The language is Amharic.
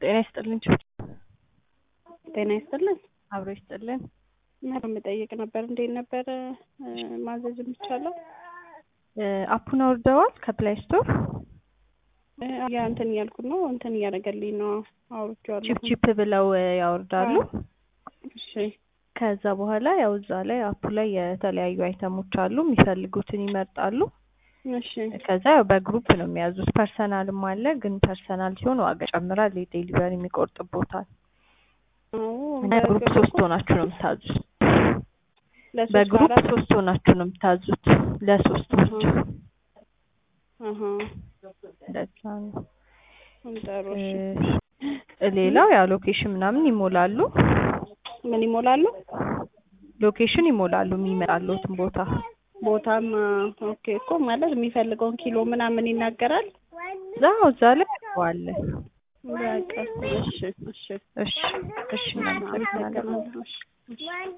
ጤና ይስጥልኝ። ጤና ይስጥልን። አብሮ ይስጥልን። ምንም የምጠይቅ ነበር። እንዴት ነበረ ማዘዝ የሚቻለው? አፑን አውርደዋል ከፕላይ ስቶር። ያ እንትን እያልኩ ነው እንትን እያደረገልኝ ነው። አውርቼዋለሁ። ቺፕ ቺፕ ብለው ያወርዳሉ። እሺ ከዛ በኋላ ያው እዛ ላይ አፑ ላይ የተለያዩ አይተሞች አሉ። የሚፈልጉትን ይመርጣሉ። እሺ ከዛ ያው በግሩፕ ነው የሚያዙት። ፐርሰናልም አለ፣ ግን ፐርሰናል ሲሆን ዋጋ ይጨምራል። የዴሊቨሪ የሚቆርጥቦታል። አዎ እና በግሩፕ ሶስት ሆናችሁ ነው የምታዙት። ለሶስት በግሩፕ አራት ሶስት ሆናችሁ ነው የምታዙት። ለሶስት ብቻ አሀ እንደዛ ነው። ጥሩ እሺ። እ ሌላው ያው ሎኬሽን ምናምን ይሞላሉ። ምን ይሞላሉ? ሎኬሽን ይሞላሉ የሚመጣሉትን ቦታ ቦታም ኦኬ እኮ ማለት የሚፈልገውን ኪሎ ምናምን ይናገራል። እዛው እዛ ላይ አለ። በቃ እሺ እሺ እሺ እሺ እናመሰግናለን። አመሰግናለሁ። እሺ እሺ